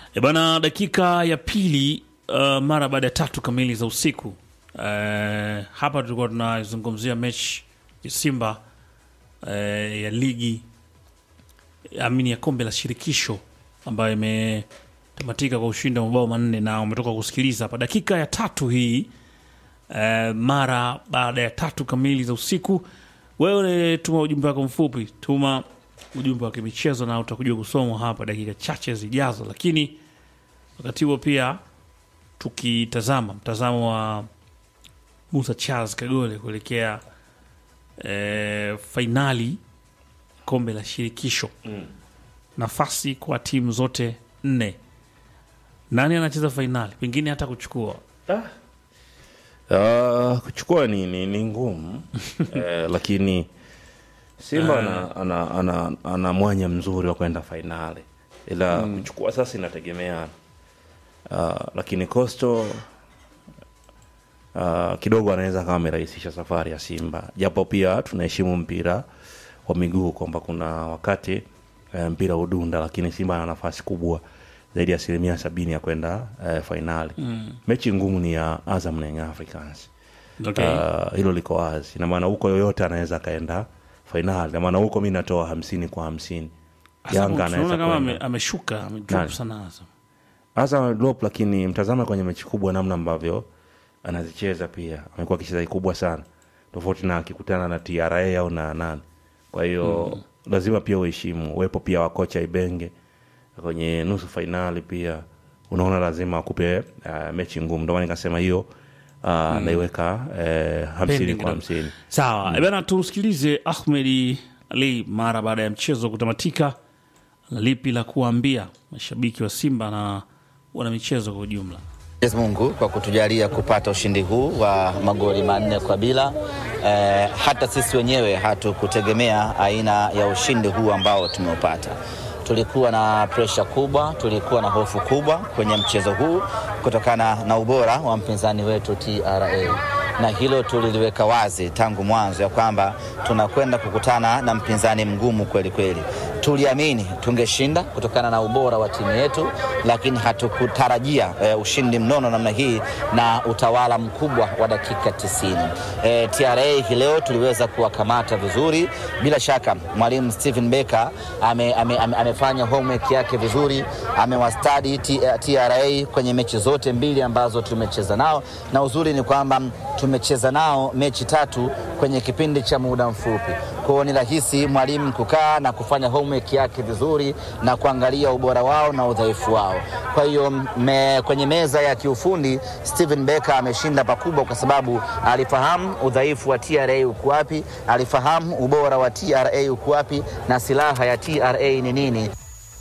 E bana, dakika ya pili uh, mara baada ya tatu kamili za usiku uh, hapa tulikuwa tunazungumzia mechi ya Simba uh, ya ligi amini ya kombe la shirikisho ambayo imetamatika kwa ushindi wa mabao manne, na umetoka kusikiliza hapa dakika ya tatu hii uh, mara baada ya tatu kamili za usiku. Wewe tuma ujumbe wako mfupi, tuma ujumbe wa kimichezo na utakuja kusomwa hapa dakika chache zijazo, lakini wakati huo pia tukitazama mtazamo wa Musa Charles Kagole kuelekea e, fainali kombe la shirikisho mm. nafasi kwa timu zote nne, nani anacheza fainali, pengine hata kuchukua Uh, kuchukua ni, ni, ni ngumu eh, lakini Simba ana, ana, ana, ana mwanya mzuri wa kwenda fainali, ila kuchukua sasa inategemeana. Uh, lakini Coastal uh, kidogo anaweza kama amerahisisha safari ya Simba, japo pia tunaheshimu mpira wa miguu kwamba kuna wakati eh, mpira udunda, lakini Simba ana nafasi kubwa zaidi ya asilimia sabini ya kwenda eh, fainali. Mechi ngumu ni ya Azam na Young Africans. okay. Uh, hilo liko wazi, na maana huko yoyote anaweza akaenda fainali, na maana huko mi natoa hamsini kwa hamsini. Azam Yanga tunaona anaweza kama ame- kwenda ameshuka amedrop Nani? sana Azam. Azam drop, lakini mtazama kwenye mechi kubwa, namna ambavyo anazicheza pia amekuwa akicheza kubwa sana, tofauti na akikutana na TRA au na nani. Kwa hiyo lazima pia uheshimu uwepo pia wa kocha Ibenge kwenye nusu fainali, pia unaona lazima akupe uh, mechi ngumu. Ndio maana nikasema hiyo uh, naiweka eh, hamsini Pending kwa kidogo. hamsini. Sawa mm. Bana, tumsikilize Ahmedi Ali mara baada ya mchezo kutamatika, na lipi la kuwaambia mashabiki wa Simba na wana michezo kwa ujumla. Mwenyezi Mungu kwa kutujalia kupata ushindi huu wa magoli manne kwa bila. Eh, hata sisi wenyewe hatukutegemea aina ya ushindi huu ambao tumeupata. Tulikuwa na presha kubwa, tulikuwa na hofu kubwa kwenye mchezo huu kutokana na ubora wa mpinzani wetu TRA, na hilo tuliliweka wazi tangu mwanzo ya kwamba tunakwenda kukutana na mpinzani mgumu kweli kweli. Tuliamini tungeshinda kutokana na ubora wa timu yetu, lakini hatukutarajia e, ushindi mnono namna hii na utawala mkubwa wa dakika 90. E, TRA hii leo tuliweza kuwakamata vizuri. Bila shaka mwalimu Stephen Becker ame, ame, ame, amefanya homework yake vizuri, amewastadi T- TRA kwenye mechi zote mbili ambazo tumecheza nao, na uzuri ni kwamba tumecheza nao mechi tatu kwenye kipindi cha muda mfupi. Kwa hiyo ni rahisi mwalimu kukaa na kufanya homework yake vizuri na kuangalia ubora wao na udhaifu wao. Kwa hiyo me, kwenye meza ya kiufundi Steven Becker ameshinda pakubwa, kwa sababu alifahamu udhaifu wa TRA uko wapi, alifahamu ubora wa TRA uko wapi na silaha ya TRA ni nini.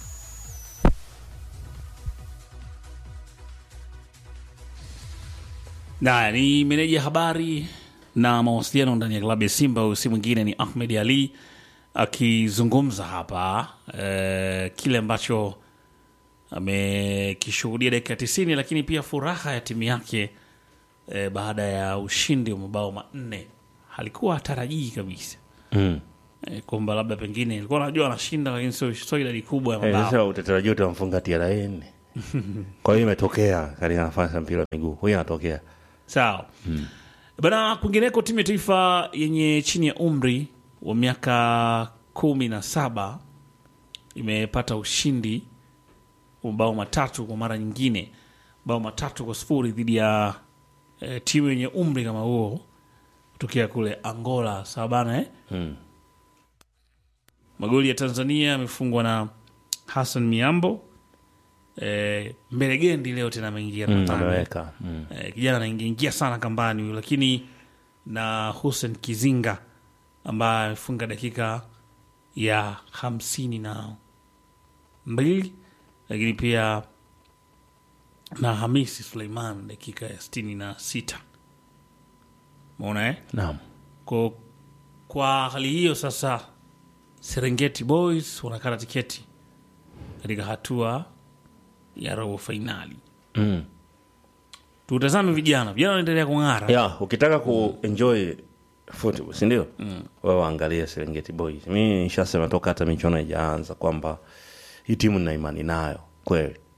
Na ni meneja habari na mawasiliano ndani ya klabu ya Simba. Huyu si mwingine ni Ahmed Ali akizungumza hapa eh, kile ambacho amekishuhudia dakika tisini, lakini pia furaha ya timu yake eh, baada ya ushindi wa mabao manne. Halikuwa hatarajii kabisa Mm. eh, kwamba labda pengine ilikuwa najua anashinda, lakini sio sio idadi kubwa ya Eh, mabao Sasa utatarajia utamfunga TRA nne. Kwa hiyo imetokea katika nafasi ya mpira wa miguu, huyo anatokea Sawa bana. Kwingineko, timu ya taifa yenye chini ya umri wa miaka kumi na saba imepata ushindi wa mabao matatu kwa mara nyingine, mabao matatu kwa sifuri dhidi ya eh, timu yenye umri kama huo kutokea kule Angola. Sawa bana eh? Mm. Magoli ya Tanzania yamefungwa na Hassan Miambo. Eh, Mbelegendi leo tena ameingia Mm, nadhani. ameweka mm. Eh, kijana anaingia ingia sana kambani huyu, lakini na Hussein Kizinga ambaye amefunga dakika ya hamsini na mbili, lakini pia na Hamisi Suleiman dakika ya sitini na sita. Umeona eh? Naam. Kwa, kwa hali hiyo sasa Serengeti Boys wanakata tiketi katika hatua ya robo fainali. Mm. Tutazame vijana, vijana wanaendelea kung'ara. ya ukitaka kuenjoy football si ndio mm. wewe waangalie Serengeti Boys mi nishasema toka hata michuano haijaanza kwamba hii timu nina imani nayo kweli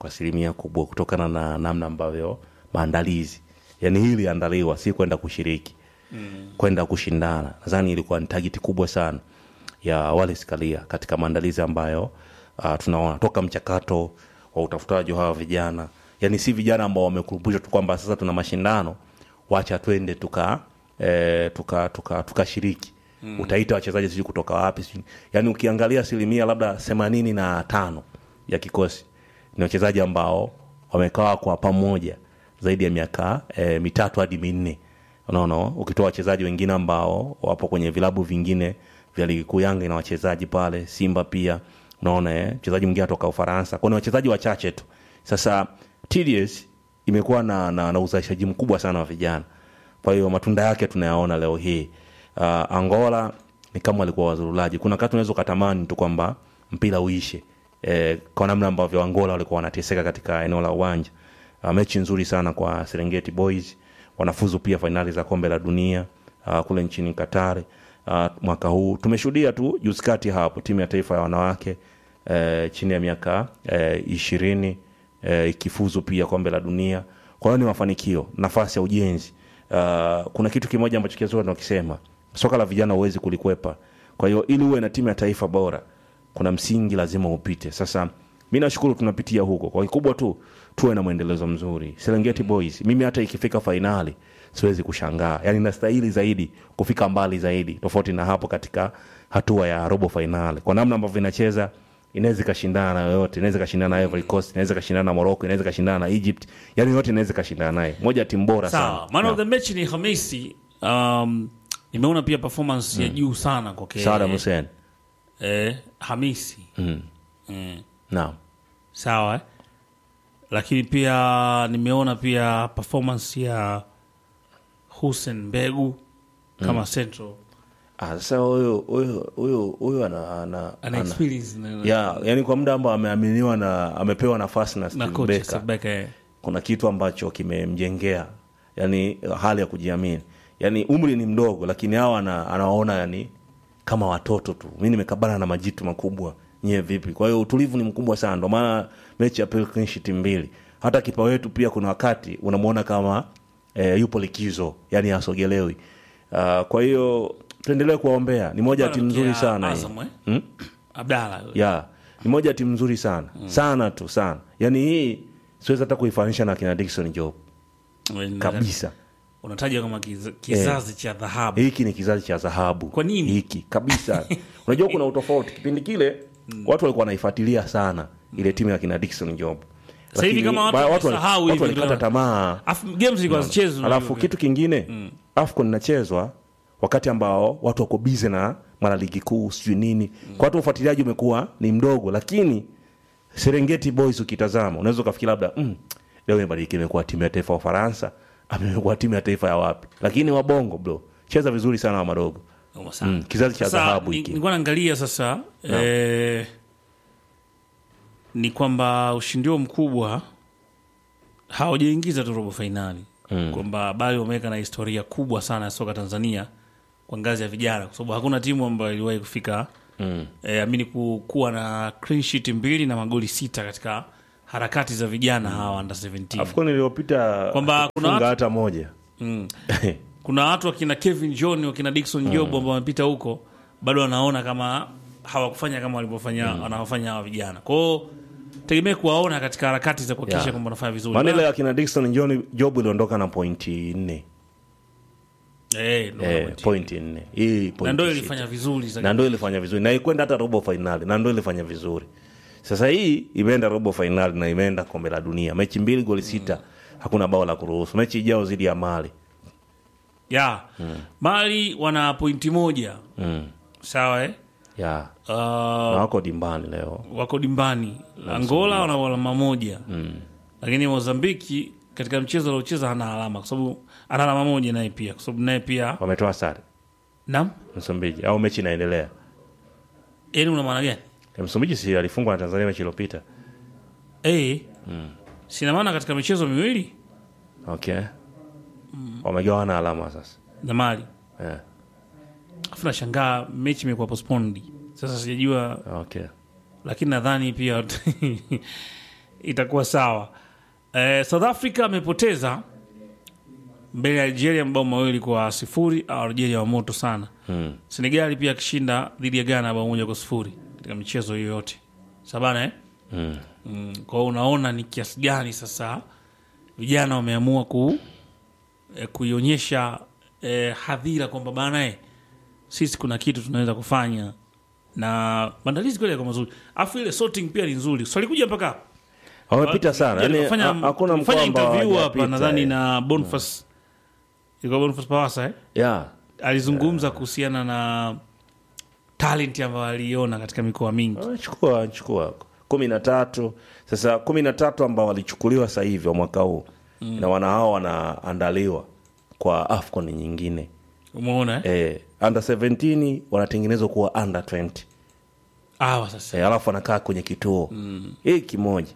kwa asilimia kubwa kutokana na namna ambavyo maandalizi yani hii iliandaliwa si kwenda kushiriki mm. kwenda kushindana nadhani ilikuwa ni tageti kubwa sana ya Wallace Karia katika maandalizi ambayo uh, tunaona toka mchakato wa utafutaji wa hawa vijana yani si vijana ambao wamekurubishwa tu kwamba sasa tuna mashindano wacha twende tuka eh, tuka tuka tukashiriki mm. utaita wachezaji sijui kutoka wapi sijui yani ukiangalia asilimia labda themanini na tano ya kikosi ni wachezaji ambao wamekaa kwa pamoja zaidi ya miaka eh, mitatu hadi minne unaona ukitoa wachezaji wengine ambao wapo kwenye vilabu vingine vya ligi kuu yanga ina wachezaji pale simba pia unaona eh, mchezaji mwingine atoka ufaransa kwao ni wachezaji wachache tu sasa TDS imekuwa na, na, na uzalishaji mkubwa sana wa vijana kwa hiyo matunda yake tunayaona leo hii uh, angola ni kama walikuwa wazurulaji kuna wakati unaweza ukatamani tu kwamba mpira uishe eh, kwa namna ambavyo angola walikuwa wanateseka katika eneo la uwanja uh, mechi nzuri sana kwa serengeti boys wanafuzu pia fainali za kombe la dunia uh, kule nchini katari uh, mwaka huu tumeshuhudia tu juzi kati hapo timu ya taifa ya wanawake eh, chini ya miaka eh, ishirini eh, ikifuzu pia kombe la dunia kwa hiyo ni mafanikio nafasi ya ujenzi uh, kuna kitu kimoja ambacho kizuri nakisema soka la vijana huwezi kulikwepa kwa hiyo ili uwe na timu ya taifa bora kuna msingi lazima upite sasa mi nashukuru tunapitia huko kwa kikubwa tu tuwe na mwendelezo mzuri serengeti boys mimi hata ikifika fainali siwezi kushangaa yani nastahili zaidi kufika mbali zaidi tofauti na hapo katika hatua ya robo fainali kwa namna ambavyo inacheza inaweza ikashindana na yoyote inaweza ikashindana na Ivory Coast inaweza ikashindana na Morocco inaweza ikashindana na Egypt yani yote inaweza ikashindana naye moja ya timu bora sawa sana man of the match ni hamisi um, nimeona pia performance ya juu sana kwake Saddam Hussein eh, hamisi mm. mm. naam sawa eh? lakini pia nimeona pia performance ya Hussein Mbegu kama central ah sasa huyo huyo huyo huyo ana ana, ana ana experience na, ya yani kwa muda ambao ameaminiwa na amepewa nafasi na na Steve coach Becker Steve Becker, eh. kuna kitu ambacho kimemjengea yani hali ya kujiamini yani umri ni mdogo lakini hawa ana, anawaona yani kama watoto tu mi nimekabana na majitu makubwa nyie vipi kwa hiyo utulivu ni mkubwa sana ndio maana mechi ya pili clean sheet mbili hata kipa wetu pia kuna wakati unamwona kama eh, yupo likizo yani asogelewi uh, kwa hiyo tuendelee kuwaombea ni moja ya timu nzuri Ya sana hii. Azam, eh? Hmm? Abdalla ya ni moja ya timu nzuri sana sana tu sana yani hii siwezi hata kuifanisha na kina Dickson Job kabisa unataja kama kiza- kizazi cha dhahabu hiki ni kizazi cha dhahabu Kwa nini? hiki kabisa unajua kuna utofauti kipindi kile watu walikuwa wanaifuatilia sana ile timu ya kina Dickson Job Sasa hivi Lakini kama watu ba- wali- wamesahau watu hivi walikata ndio- tamaa Afu games zilikuwa zichezwa alafu kitu kingine afcon inachezwa wakati ambao watu wako bize na mara ligi kuu sijui nini kwa watu ufuatiliaji umekuwa ni mdogo lakini serengeti boys ukitazama unaweza ukafikiri labda mm, leo imebadilika imekuwa timu ya taifa ya ufaransa ama imekuwa timu ya taifa ya wapi lakini wabongo bro cheza vizuri sana wa madogo Noma sana. mm, kizazi cha Sasa, dhahabu ni- hiki nilikuwa naangalia sasa eh, ni kwamba ushindi huo mkubwa hawajaingiza tu robo fainali Mm. kwamba bali wameweka na historia kubwa sana ya soka Tanzania kwa ngazi ya vijana, kwa sababu hakuna timu ambayo iliwahi kufika mm. eh, amini ku, kuwa na clean sheet mbili na magoli sita katika harakati za vijana hawa under 17 afcon iliyopita Kwamba kuna hatukufunga watu- hata moja mm. kuna watu wakina Kevin John wakina Dickson Job ambao wamepita huko bado wanaona kama hawakufanya kama walivyofanya wanaofanya hawa vijana kwao tegemee kuwaona katika harakati za kuhakikisha Yeah. kwamba wanafanya vizuri maana ile Bana- ya kina Dickson John Job iliondoka na pointi nne eh, ndo eh, point. pointi nne hii na pointi ndo sita. ilifanya vizuri zaidi. na ndo ilifanya vizuri na ikwenda hata robo fainali na ndo ilifanya vizuri sasa hii imeenda robo fainali na imeenda kombe la dunia mechi mbili goli sita hakuna bao la kuruhusu mechi ijao zidi ya mali ya mali wana pointi moja mm. sawa eh? ya uh, na wako dimbani leo wako dimbani angola wana alama moja mm. lakini mozambiki katika mchezo aliocheza hana alama kwa sababu ana alama moja naye pia kwa sababu naye pia wametoa sare nam msumbiji au mechi inaendelea yani una maana gani Eh, msumbiji si alifungwa na tanzania mechi iliyopita Eh, sina maana katika michezo miwili okay wamegawana alama sasa na mali yeah. afu nashangaa mechi imekuwa postponed sasa sijajua okay lakini nadhani pia itakuwa sawa. Eh, South Africa amepoteza mbele ya Algeria mabao mawili kwa sifuri. Au Algeria wa moto sana. Mm. Senegali pia akishinda dhidi ya Ghana bao moja kwa sifuri katika michezo hiyo yote sabana eh? Mm. Mm, kwa hiyo unaona ni kiasi gani sasa vijana wameamua ku eh, kuionyesha eh, hadhira kwamba bana eh, sisi kuna kitu tunaweza kufanya na maandalizi kweli yako mazuri, afu ile sorting pia ni nzuri. So alikuja mpaka hapa Wamepita sana. Yaani Fanya- ha- hakuna mkoa fanya ambao interview hapa hawajapita, nadhani eh. na Boniface ilikuwa Boniface Pawasa eh? Yeah. alizungumza kuhusiana na talent ambayo aliona katika mikoa mingi. Chukua chukua kumi na tatu sasa, kumi na tatu ambao walichukuliwa sasa hivi wa mwaka huu na wana hao wanaandaliwa kwa AFCON nyingine Umeona eh? eh, under 17 wanatengenezwa kuwa under 20 Hawa sasa eh, alafu wanakaa kwenye kituo hii kimoja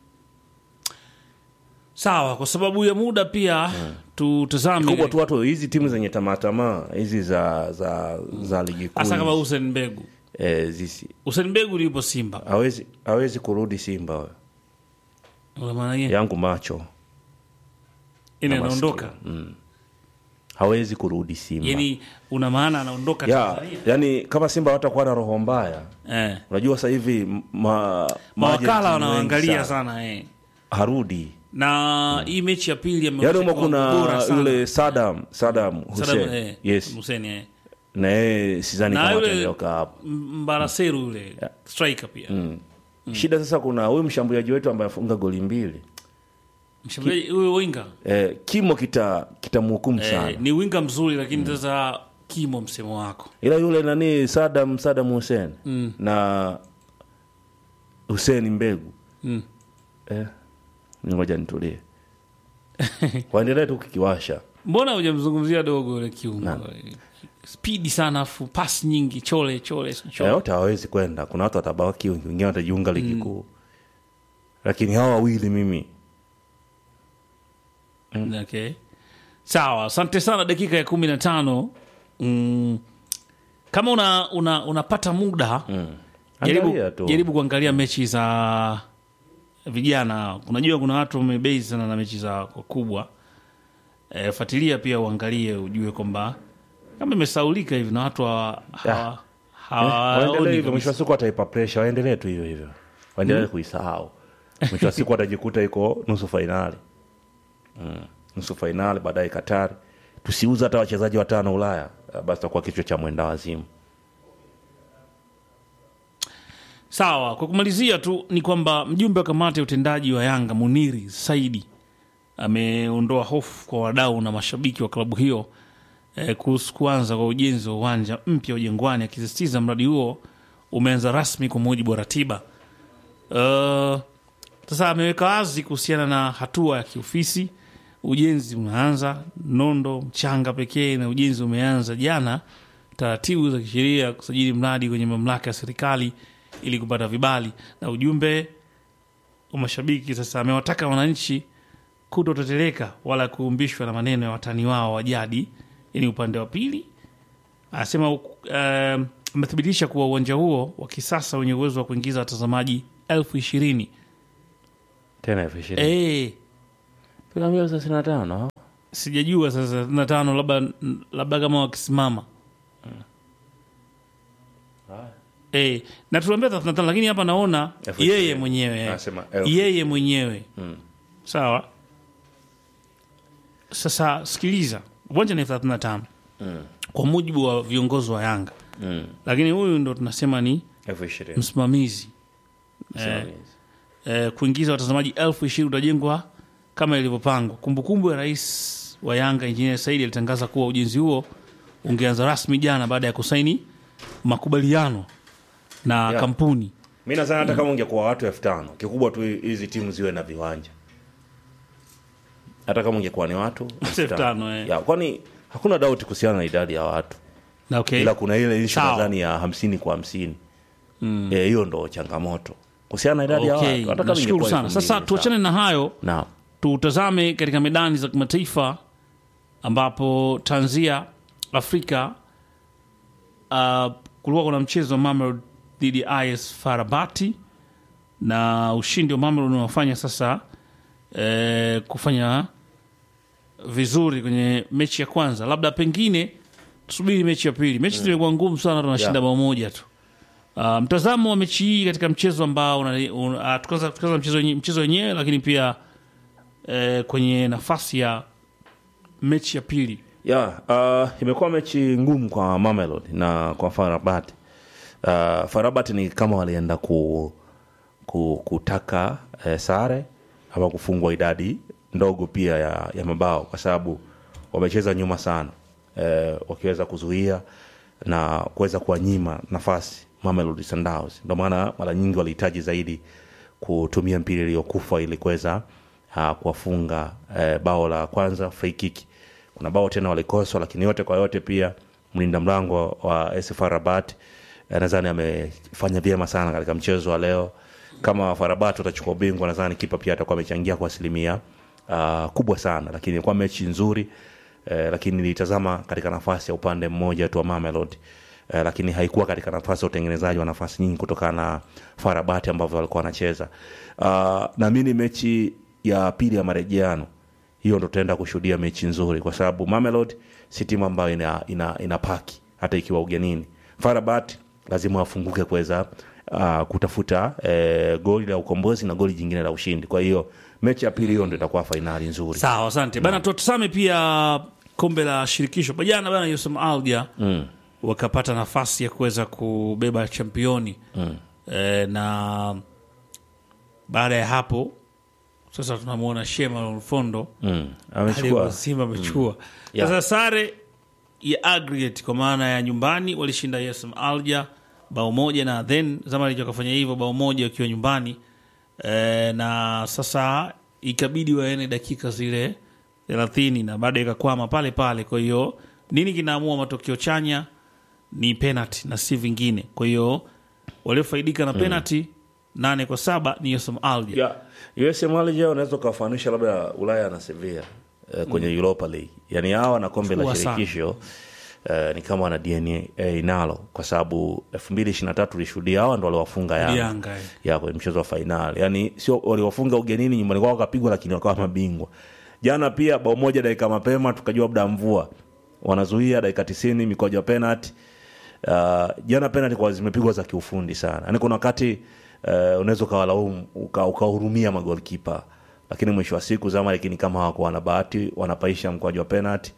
sawa, kwa sababu ya muda pia tutazame kubwa tu watu hizi timu zenye tamatamaa hizi za za za ligi kuu hasa kama Hussein Mbegu. eh, zisi Hussein Mbegu yupo Simba, hawezi hawezi kurudi Simba wewe. una maana gani? yangu macho Ina na anaondoka, masikio. hawezi kurudi Simba yani una maana anaondoka ya, Tanzania? yani kama Simba watakuwa na roho mbaya, Eh, unajua sasa hivi ma, maajenti mawakala wengi wanaangalia sana. sana eh. harudi na hii mechi ya pili yani ameonyesha umo kiwango bora kuna sana. yule Saddam Saddam Saddam, Hussein eh, yes, Hussein, eh. na yeye sidhani Na kama yule- ataondoka hapo. M- Mbaraseru yule striker pia Shida sasa, kuna huyu mshambuliaji wetu ambaye afunga goli mbili mshambuliaji huyo winga eh, kimo kita kitamhukumu sana eh, ni winga mzuri lakini sasa kimo msemo wako ila yule nani Saddam Saddam Hussein na Hussein Mbegu Mm. eh, ngoja nitulie waendelee tu kikiwasha mbona hujamzungumzia dogo yule kiungo spidi sana afu pas nyingi chole chole chole. Eh, wote hawawezi kwenda kuna watu watabaki wengine watajiunga ligi kuu lakini hawa wawili mimi Okay. Sawa, asante sana. Dakika ya kumi na tano mm, kama una, una, unapata muda jaribu, Angalia tu. jaribu kuangalia mechi za vijana. Unajua kuna watu wamebei sana na mechi za wakubwa. E, fuatilia pia uangalie ujue kwamba kama imesaulika hivi na watu hawa- hawa- hawaoni waendelee hivyo mwisho kabisa. wa siku wataipa presha waendelee tu hivyo hivyo waendelee kuisahau mwisho wa siku watajikuta iko nusu fainali mm. nusu fainali baadaye katari tusiuza hata wachezaji watano ulaya eh, basi takuwa kichwa cha mwenda wazimu Sawa, kwa kumalizia tu ni kwamba mjumbe wa kamati ya utendaji wa Yanga Muniri Saidi ameondoa hofu kwa wadau na mashabiki wa klabu hiyo eh, kuhusu kuanza kwa ujenzi wa uwanja mpya wa Jangwani, akisisitiza mradi huo umeanza rasmi kwa mujibu wa ratiba. Uh, sasa ameweka wazi kuhusiana na hatua ya kiofisi. Ujenzi unaanza nondo mchanga pekee, na ujenzi umeanza jana. Taratibu za kisheria kusajili mradi kwenye mamlaka ya serikali ili kupata vibali. Na ujumbe wa mashabiki sasa amewataka wananchi kutoteteleka wala kuumbishwa na maneno ya watani wao wa jadi. Yani upande wa pili anasema uh, amethibitisha kuwa uwanja huo wa kisasa wenye uwezo wa kuingiza watazamaji elfu ishirini tena elfu ishirini Eh, Tunaambia thelathini na tano sijajua sasa na tano labda labda kama wakisimama eh, na tuliambia 35 lakini hapa naona Elfu yeye ishirini. mwenyewe eh. Anasema elfu. yeye mwenyewe sawa. Sasa sikiliza, uwanja ni elfu thelathini na tano kwa mujibu wa viongozi wa Yanga, Mm. lakini huyu ndo tunasema ni elfu ishirini msimamizi eh, eh, kuingiza watazamaji elfu ishirini utajengwa kama ilivyopangwa. Kumbukumbu ya rais wa Yanga Injinia Saidi alitangaza kuwa ujenzi huo ungeanza rasmi jana baada ya kusaini makubaliano na Yeah. kampuni. mi nadhani hata kama ungekuwa watu elfu tano kikubwa tu hizi timu ziwe na viwanja hata kama ungekuwa ni watu Elfu tano, eh. Ya, kwani hakuna dauti kuhusiana na idadi ya watu Na okay. ila kuna ile ishu Sawa. nadhani ya hamsini kwa hamsini Eh, hiyo ndo changamoto kuhusiana na idadi ya Okay, watu hata kama nashukuru ingekuwa sana. elfu Sasa mbili, tuachane na hayo, sawa. tutazame katika medani za kimataifa ambapo tanzia Afrika uh, kulikuwa kuna mchezo wa Mamelodi dhidi ya IS Farabati na ushindi wa Mamelodi unawafanya sasa eh, kufanya vizuri kwenye mechi ya kwanza. Labda pengine tusubiri mechi ya pili. Mechi zimekuwa ngumu sana, tunashinda Yeah. bao moja tu. Uh, mtazamo wa mechi hii katika mchezo ambao una- una- ah, tukaanza tukaanza mchezo wenye- mchezo wenyewe, lakini pia eh, kwenye nafasi ya mechi ya pili ya uh, imekuwa mechi ngumu kwa Mamelodi na kwa Farabat. Uh, Farabat ni kama walienda ku, ku, kutaka eh, sare ama kufungwa idadi ndogo pia ya, ya mabao kwa sababu wamecheza nyuma sana eh, wakiweza kuzuia na kuweza kuwanyima nafasi Mamelodi Sundowns. Ndio maana mara nyingi walihitaji zaidi kutumia mpira iliyokufa ili kuweza uh, kuwafunga eh, bao la kwanza free kick. Kuna bao tena walikoswa, lakini yote kwa yote pia mlinda mlango wa AS FAR Rabat eh, nadhani amefanya vyema sana katika mchezo wa leo. Kama FAR Rabat watachukua ubingwa, nadhani kipa pia atakuwa amechangia kwa asilimia uh, kubwa sana, lakini ilikuwa mechi nzuri eh, lakini nilitazama katika nafasi ya upande mmoja tu wa Mamelodi eh, lakini haikuwa katika nafasi ya utengenezaji wa nafasi nyingi kutokana na Farabati ambavyo walikuwa wanacheza. Uh, naamini mechi ya pili ya marejeano hiyo ndo tutaenda kushuhudia mechi nzuri, kwa sababu Mamelodi si timu ambayo ina, ina, ina paki hata ikiwa ugenini. Farabat lazima wafunguke kuweza uh, kutafuta eh, goli la ukombozi na goli jingine la ushindi. Kwa hiyo mechi ya pili hiyo ndo itakuwa fainali nzuri. Sawa, asante bana. Tutazame pia kombe la shirikisho jana bana, Yusum Alja Mm. wakapata nafasi ya kuweza kubeba championi Mm. e, na baada ya hapo sasa tunamwona Shema Lolfondo Mm. aliyekuwa Amechukua Simba amechukua Yeah. sasa sare ya aggregate kwa maana ya nyumbani walishinda Yusum Alja bao moja na then Zamalek wakafanya hivyo bao moja wakiwa nyumbani e, na sasa ikabidi waene dakika zile thelathini na baada ikakwama pale pale. Kwa hiyo nini kinaamua matokeo chanya ni penalty na si vingine. Kwa hiyo waliofaidika na penalty nane kwa saba ni Yusum Alja. ya USM Alger unaweza ukawafanisha labda Ulaya na Sevilla eh, kwenye Europa League, yani hawa na kombe la Chukua sana. shirikisho eh, ni kama wana DNA nalo, kwa sababu elfu mbili ishirini na tatu tulishuhudia hawa ndo waliwafunga Yanga Yanga, eh. ya kwenye mchezo wa fainali, yani sio waliwafunga ugenini, nyumbani kwao wakapigwa, lakini wakawa mabingwa. Jana pia bao moja dakika mapema, tukajua labda mvua wanazuia dakika tisini mikojo ya penalty uh, jana penalty kwa zimepigwa za kiufundi sana yani kuna wakati uh, unaweza ukawalaumu uka- ukawahurumia magolkipa lakini mwisho wa siku Zamalek ni kama hawakuwa na bahati wanapaisha mkwaju wa penalty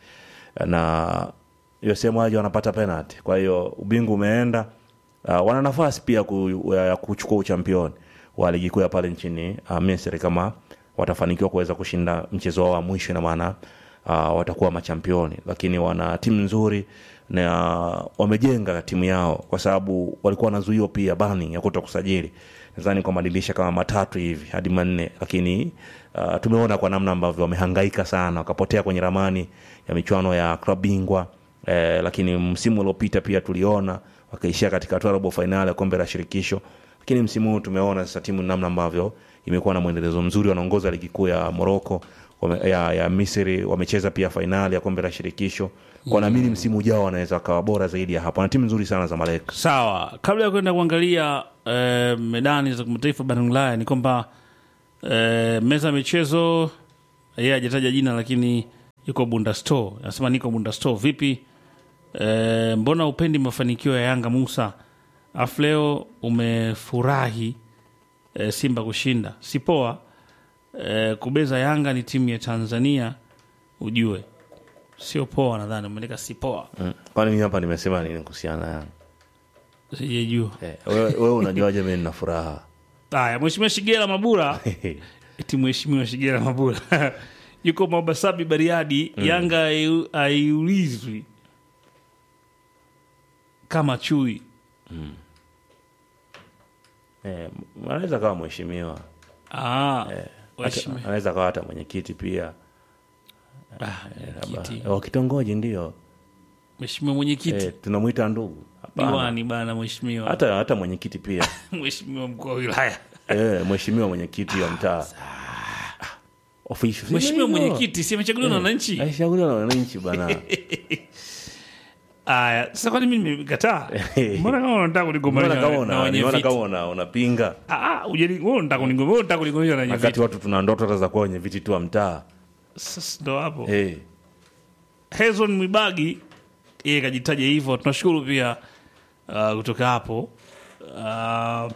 na USM Alger wanapata penalty kwa hiyo ubingwa umeenda uh, wana nafasi pia ku, ya kuchukua uchampioni wa ligi kuu ya pale nchini uh, Misri kama watafanikiwa kuweza kushinda mchezo wao wa mwisho ina maana uh, watakuwa machampioni lakini wana timu nzuri na wamejenga timu yao kwa sababu walikuwa wanazuiwa pia bani ya kuto kusajili nadhani kwa madirisha kama matatu hivi hadi manne lakini uh, tumeona kwa namna ambavyo wamehangaika sana wakapotea kwenye ramani ya michuano ya klabu bingwa eh, lakini msimu uliopita pia tuliona wakaishia katika hatua ya robo fainali ya kombe la shirikisho lakini msimu huu tumeona sasa timu namna ambavyo imekuwa na mwendelezo mzuri wanaongoza ligi kuu ya moroko wame- ya, ya misri wamecheza pia fainali ya kombe la shirikisho kwa naamini msimu ujao wanaweza wakawa bora zaidi ya hapo na timu nzuri sana za malek Sawa, kabla ya kwenda kuangalia eh, medani za kimataifa barani Ulaya ni kwamba eh, meza ya michezo yeye hajataja jina, lakini yuko Bunda Store, anasema niko Bunda Store. Vipi eh, mbona upendi mafanikio ya Yanga Musa, afu leo umefurahi eh, Simba kushinda? Si poa eh, kubeza Yanga ni timu ya Tanzania, ujue sio poa. Nadhani umeandika si poa, mm. kwani mimi hapa nimesema nini kuhusiana na Yanga? sijajua. eh, wewe wewe unajuaje mimi nina furaha Haya, Mheshimiwa Shigela Mabura eti Mheshimiwa Shigela Mabura yuko Mabasabi Bariadi. Yanga haiu- haiulizwi kama chui. eh, anaweza kawa mheshimiwa Ah, Hata- waheshimiwa. anaweza kawa hata mwenyekiti pia Ah, mwenyekiti. wa kitongoji ndio Mheshimiwa mwenyekiti eh, tunamwita ndugu Hapana. diwani bana, mheshimiwa hata hata mwenyekiti pia mheshimiwa mkuu wa wilaya, eh, mheshimiwa mwenyekiti wa mtaa Official. mheshimiwa Sio hivyo. mwenyekiti si amechaguliwa na wananchi. Alishauriwa na wananchi bana aya sasa kwani mi nimekataa mbona kama unataka Mbona kunigombanisha kama na una- wenye nimeona viti? kama una- unapinga Ah, ah, hujani- wewe unataka kunigomba- wewe unataka kunigombanisha na wenye wakati viti. watu tuna ndoto hata za kuwa wenye viti tu wa mtaa Sasa ndo hapo Eh, Hezron Mwibagi yeye kajitaja hivyo. Tunashukuru pia uh, kutoka hapo uh,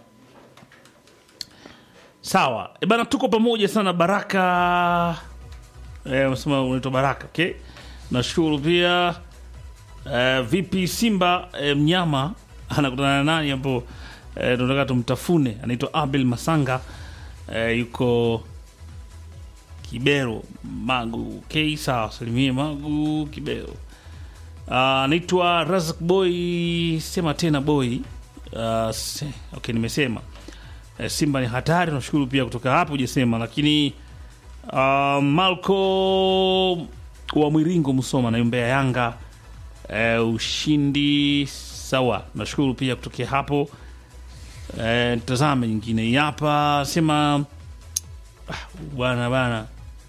sawa e bana, tuko pamoja sana Baraka eh, unasema unaitwa Baraka okay. Nashukuru pia eh, vipi Simba eh, mnyama anakutana na nani hapo eh, tunataka tumtafune, anaitwa Abel Masanga eh, yuko Kibero Magu. Okay, sawa, salimie Magu Kibero. Ah, Anaitwa Razak Boy, sema tena boy. Uh, se, okay, nimesema eh, Simba ni hatari. Nashukuru pia kutoka hapo hujasema, lakini uh, Malco wa Mwiringo Musoma naiombea Yanga eh, ushindi sawa. Nashukuru pia kutokea hapo. Eh, tazame nyingine hii hapa sema bwana bana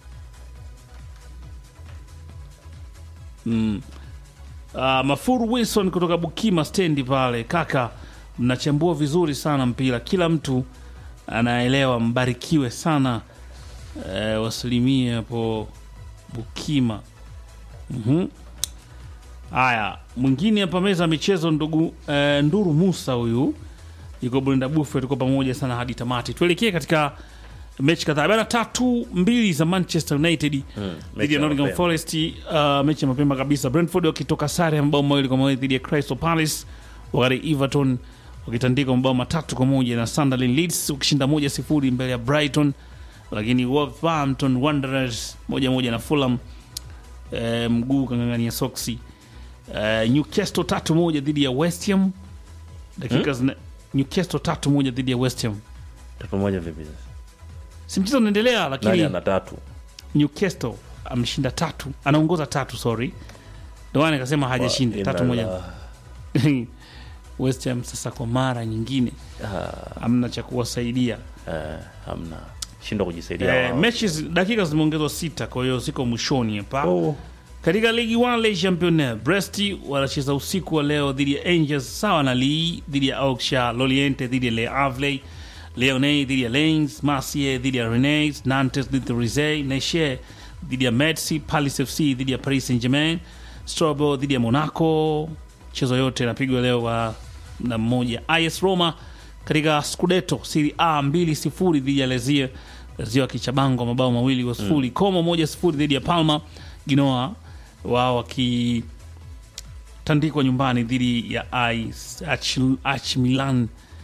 mm. Uh, Mafuru Wilson kutoka Bukima stendi pale, kaka, mnachambua vizuri sana mpira, kila mtu anaelewa, mbarikiwe sana. Uh, wasilimie hapo Bukima. Mhm. Haya, mwingine hapa meza ya michezo, ndugu eh, Nduru Musa huyu yuko Brenda Buffet, tuko pamoja sana hadi tamati. Tuelekee katika mechi kadhaa bana, tatu mbili za Manchester United dhidi mechi ya ya Nottingham mapema. Forest. Uh, mechi ya mapema kabisa, Brentford wakitoka sare ya mabao mawili kwa mawili dhidi ya Crystal Palace, wakati Everton wakitandika mabao matatu kwa moja na Sunderland. Leeds wakishinda moja sifuri mbele ya Brighton, lakini Wolverhampton Wanderers moja moja na Fulham eh, mguu kang'ang'ania soksi. Eh, Newcastle tatu moja dhidi ya West Ham dakika zina Newcastle tatu moja dhidi ya West Ham. tatu moja vipi sasa Si mchezo unaendelea, nani lakini ana tatu Newcastle ameshinda tatu, anaongoza tatu, sorry, ndio maana nikasema hajashinda Wa- tatu moja. inala- West Ham sasa kwa mara nyingine Ah, hamna cha kuwasaidia. eh, hamna shindwa kujisaidia Eh, wao. mechi zi- dakika zimeongezwa sita, kwa hiyo ziko mwishoni hapa. Oh, Katika ligi 1 Le Championnat, Brest wanacheza usiku wa leo dhidi ya Angers, sawa na Lille dhidi ya Auxerre, Lorient dhidi ya Le Havre, Lyonnais dhidi ya Lens, Marseille dhidi ya Rennes, Nantes dhidi ya Rizet, Nice dhidi ya Metz, Paris FC dhidi ya Paris Saint-Germain, Strasbourg dhidi ya Monaco. Mchezo yote inapigwa leo wa na mmoja. AS Roma katika Scudetto Serie A 2-0 dhidi ya Lazio, Lazio akichabangwa mabao mawili kwa sifuri. Como moja sifuri dhidi ya Palma. Ginoa wao wakitandikwa nyumbani dhidi ya AS AC AC Milan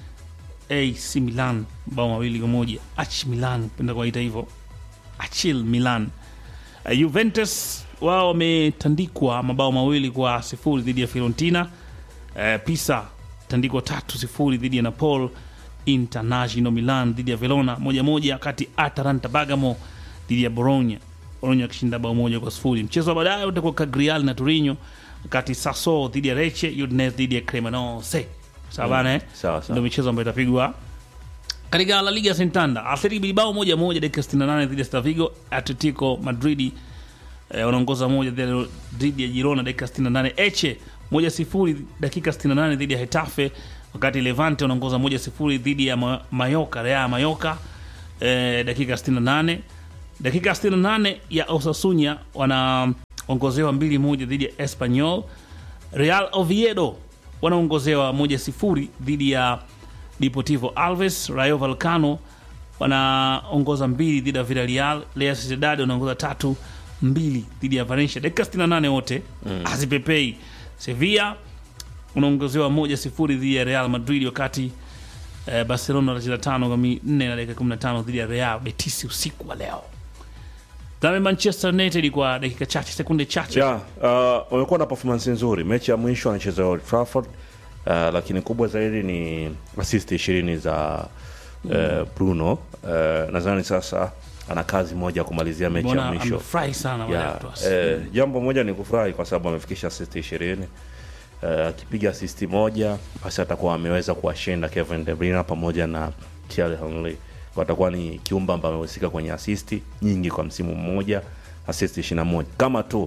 AC Milan mabao mawili kwa moja. AC Milan penda kuwaita hivyo, Achil Milan. Uh, Juventus wao wametandikwa mabao mawili kwa sifuri dhidi ya Fiorentina. Uh, Pisa tandikwa tatu sifuri dhidi ya Napoli. International Milan dhidi ya Verona moja moja, wakati Atalanta Bergamo dhidi ya Bologna, Bologna wakishinda bao moja kwa sifuri. Mchezo wa baadaye utakuwa Cagliari na Torino, wakati Sassuolo dhidi ya Lecce, Udinese dhidi ya Cremonese. Sawa bana, eh? sawa sawa ndio michezo ambayo itapigwa katika La Liga Santander. Athletic Bilbao moja moja dakika 68 dhidi ya Celta Vigo. Atletico Madrid eh, wanaongoza moja dhidi ya- dhidi ya Girona dakika 68. Eche moja sifuri dakika 68 dhidi ya Hetafe, wakati Levante wanaongoza moja sifuri dhidi ya Ma- Mallorca, Real Mallorca eh, dakika 68. Dakika 68 ya Osasuna wanaongozewa mbili moja dhidi ya Espanyol. Real Oviedo wanaongozewa moja sifuri dhidi ya Deportivo Alves. Rayo Vallecano wanaongoza mbili dhidi ya Villarreal. Real Sociedad wanaongoza tatu mbili dhidi ya Valencia. Dakika 68 wote hazipepei. Sevilla unaongozewa moja sifuri dhidi ya Real Madrid, wakati eh, Barcelona wanacheza tano kwa nne na dakika 15 dhidi ya Real Betis usiku wa leo. Tazame Manchester United kwa dakika chache, sekunde chache yeah, uh, wamekuwa na performance nzuri mechi ya mwisho wanacheza Old Trafford uh, lakini kubwa zaidi ni assist ishirini za uh, Bruno uh, nadhani sasa ana kazi moja ya kumalizia mechi ya mbona mwisho amefurahi sana baada ya yeah. kutoa assist. eh, jambo moja ni kufurahi kwa sababu amefikisha assist ishirini Eh, akipiga assist moja basi atakuwa ameweza kuwashinda Kevin De Bruyne pamoja na Thierry Henry Kwa atakuwa ni kiumba ambaye amehusika kwenye assist nyingi kwa msimu mmoja assist 21 kama tu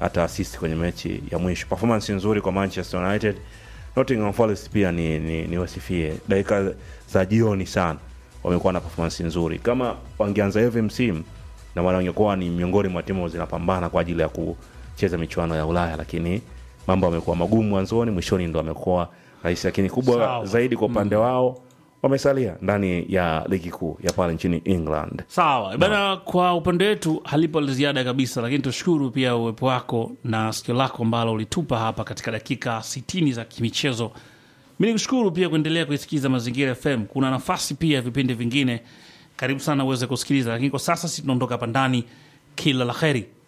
hata assist kwenye mechi ya mwisho. Performance nzuri kwa Manchester United. Nottingham Forest pia ni, ni, ni wasifie dakika za jioni sana wamekuwa na performance nzuri. Kama wangeanza hivi msimu na maana wangekuwa ni miongoni mwa timu zinapambana kwa ajili ya kucheza michuano ya Ulaya, lakini mambo yamekuwa magumu mwanzoni, mwishoni ndo amekuwa rahisi, lakini kubwa Sawa. zaidi kwa upande wao wamesalia ndani ya ligi kuu ya pale nchini England. Sawa bana, kwa upande wetu halipo la ziada kabisa, lakini tushukuru pia uwepo wako na sikio lako ambalo ulitupa hapa katika dakika 60 za kimichezo. Mi nikushukuru pia kuendelea kuisikiza Mazingira FM. Kuna nafasi pia ya vipindi vingine, karibu sana uweze kusikiliza, lakini kwa sasa si tunaondoka hapa ndani. Kila la heri.